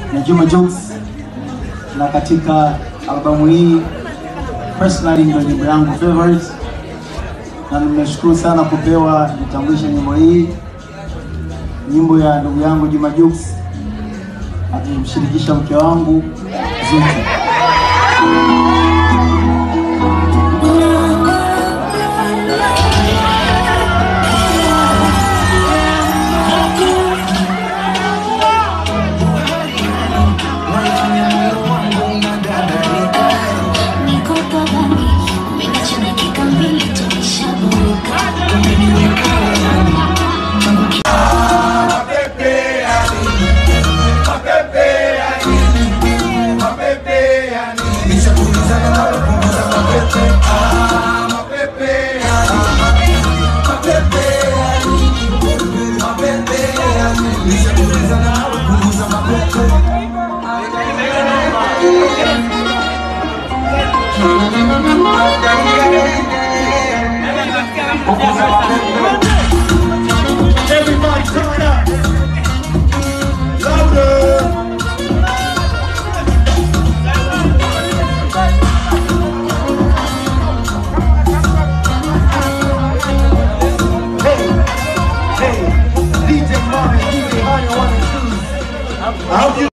na Juma Jux, na katika albamu hii personally ndio nyimbo yangu favorite, na nimeshukuru sana kupewa nitambulishe nyimbo hii, nyimbo ya ndugu yangu Juma Jux akimshirikisha mke wangu Zuchu.